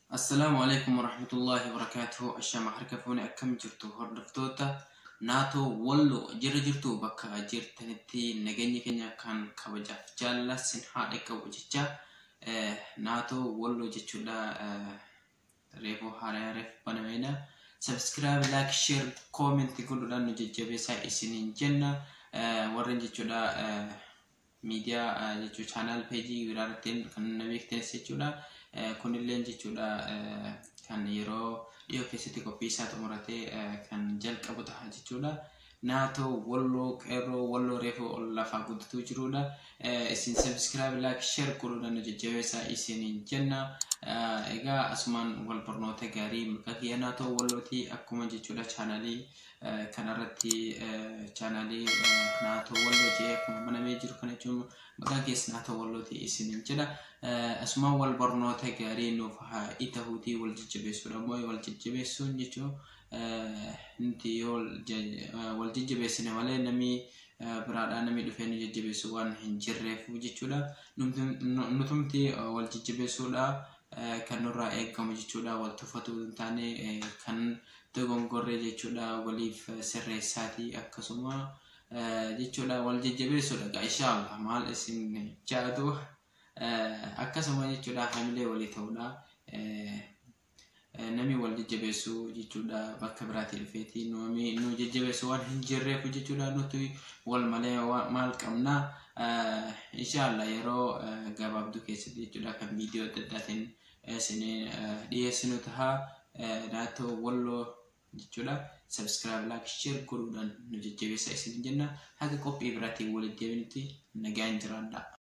Assalaamu alaikum warahmatullahi wabarakatuhu ashama harka fuuni akkam jirtu hordoftoota naatoo walloo jira jirtu bakka jirtanitti nageenyi keenya kan kabajaaf jaallasin haadha qabu jecha naatoo walloo jechuudha reefuu haaraa reef banameedha sabskiraayib laak sheer koomentii godhuudhaan nu jajjabeessaa isiniin jenna warreen jechuudha miidiyaa jechuu chaanaal peejii biraarrattiin kan na beektanis jechuudha. kunilleen jechuudha kan yeroo dhiyoo keessatti qophii isaa xumuratee kan jalqabu ta'a jechuudha. Naatoo walloo qeerroo walloo reefuu ol lafaa guddatu jirudha. Isin sabskiraayib laak sheer godhuudhaan nu jajjabeessaa isiniin jenna. Egaa asumaan wal barnoota gaarii maqaa kiyya naatoo wallootii akkuma jechuudha chaanaalii kanarratti chaanaalii naatoo walloo jedhee akkuma banamee jiru kana jechuun maqaan keessa naatoo wallootii isiniin jedha. Asumaan wal barnoota gaarii nuuf haa ta'uutii wal jajjabeessuudha. Ammoo wal jajjabeessuun jechuun nuti yoo wal jajjabeessine malee namni biraadhaa namni dhufee nu jajjabeessu waan hin jirreefu jechuudha. Nutumti wal jajjabeessuudha kan nurraa eegamu jechuudha. Wal tuffatu hin taane kan dogongorree jechuudha waliif sirreessaatii akkasuma jechuudha wal jajjabeessuudha. Gaa inshaallah maal isin jaatu akkasuma jechuudha hamilee walii ta'uudha. Namni wal jajjabeessu jechuudha bakka biraatii dhufeeti namni nu jajjabeessu waan hin jirreef jechuudha nuti wal malee maal qabna inshaallah yeroo gabaabduu keessatti jechuudha kan viidiyoo adda addaatiin isin dhiyeessinu ta'a naatoo walloo jechuudha sabskiraayib laak sheer godhuudhaan nu jajjabeessaa isin jenna haga qophii biraatiin walitti deebinutti nagaan jiraadha.